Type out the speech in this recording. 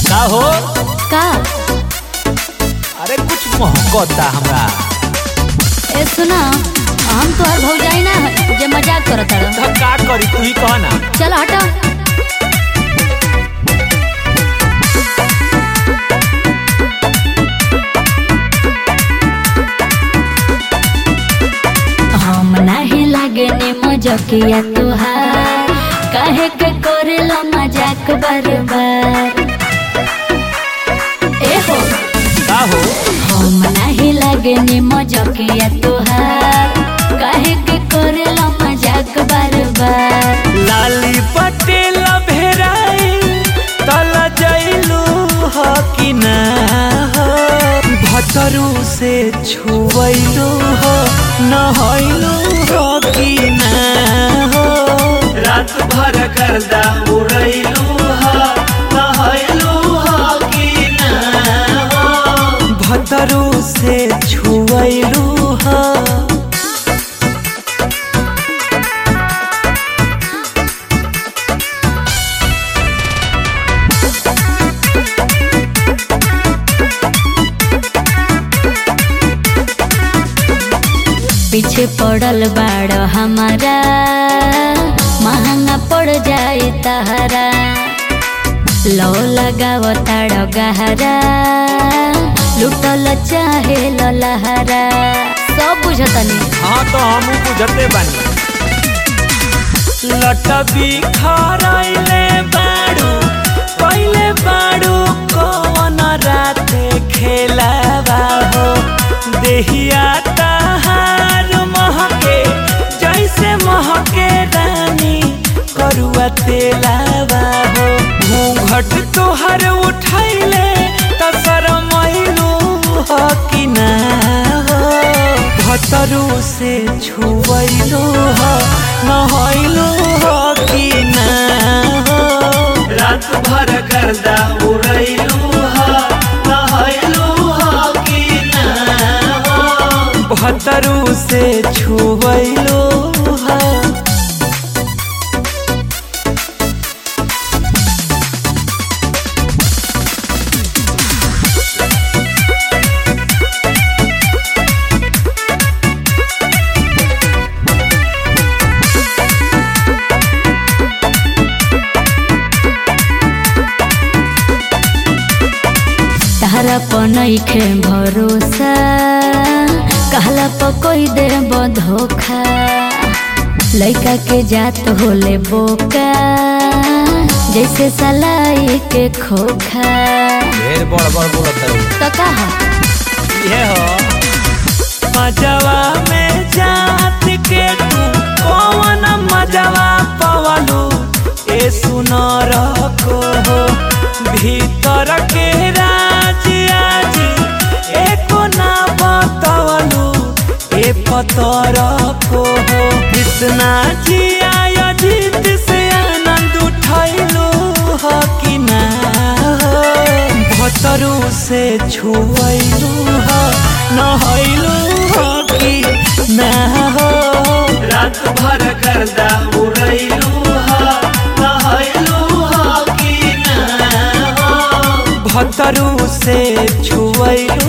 का हो का अरे कुछ मोहब्बता हमरा ए सुना हम तोहर भौजाई ना है जे मजाक करत हड़ तो का करी तू ही कह ना चल हटा हम नाही लागे ने मजकिया तुहार काहे के करेला मजाक बार बार ए हो का हो हम नाही लागे ने मजकिया तुहार काहे के करेला मजाक बार बार लाली पटेल भेराई तल जैलू हो कि ना हो भतरू से छुवैलू हो नहैलू हो कि ना हो रात भर करदा उड़ैलू हो नहैलू हो कि ना हो भतरू से छुवैलू हो पीछे पड़ल बाड़ हमारा महंगा पड़ जाए तहरा लो लगाव ताड़ गहरा लुटल चाहे लहरा सब बुझतनी हाँ तो हम बुझते बानी लटबी खराइले बाड़ू पहले बाड़ू कौन राते खेलावा हो देहिया तहार महके जैसे महके रानी करुआ तेलावा हो घूंघट तोहर उठैले त शरमैलू हो कि ना हो भतरू से छुवैलू हो नहैलू हो कि ना हो रात भर करदा उड़ैलू हो नहैलू हो कि ना हो भतरू से छुवैलू हो तहरा पनैखे भरोसा कहला प कोई दे धोखा लइका के जात होले बोका जैसे सलाई के खोखा ढेर बड़ बड़ बोलत है तो कहा ये हो मजवा में जात के तू कौन मजवा पवलू ए सुनर को हो भीतर के राज आज एको ना बतवलू ए पतर को हो कृष्णा जी आया जीत से आनंद उठैलू हो कि ना हो भतरू से छुवैलू हो नहैलू हो कि ना हो रात भर करदा उड़ैलू हो नहैलू हो कि ना हो भतरू से छुवैलू